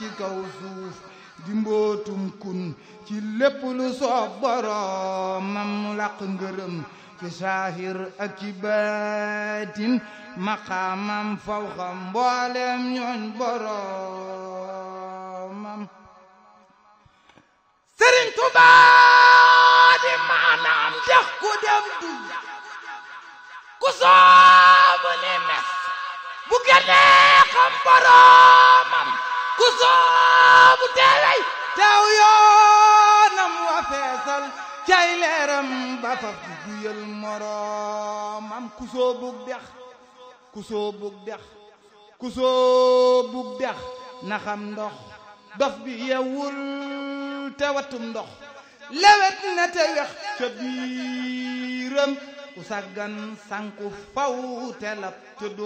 ci kaw suuf di mbootum kun ci lépp lu soob boroomam mu làq ngërëm ci saahir ak ci baatin maqaamam fawxa mboolem ñooñ boroomam sëriñ Tuubaa di maanaam dex ku dem du ku soobu ni mes bu génnee xam boroomam ku soobu teewey teew yoonam wa feesal cay leeram ba faf di duyal moroomam ku soobug dex ku soobug dex ku soobug dex na xam ndox dof bi yewul te watum ndox lewet na te wex ca biiram ku saggan sanku faw te lab te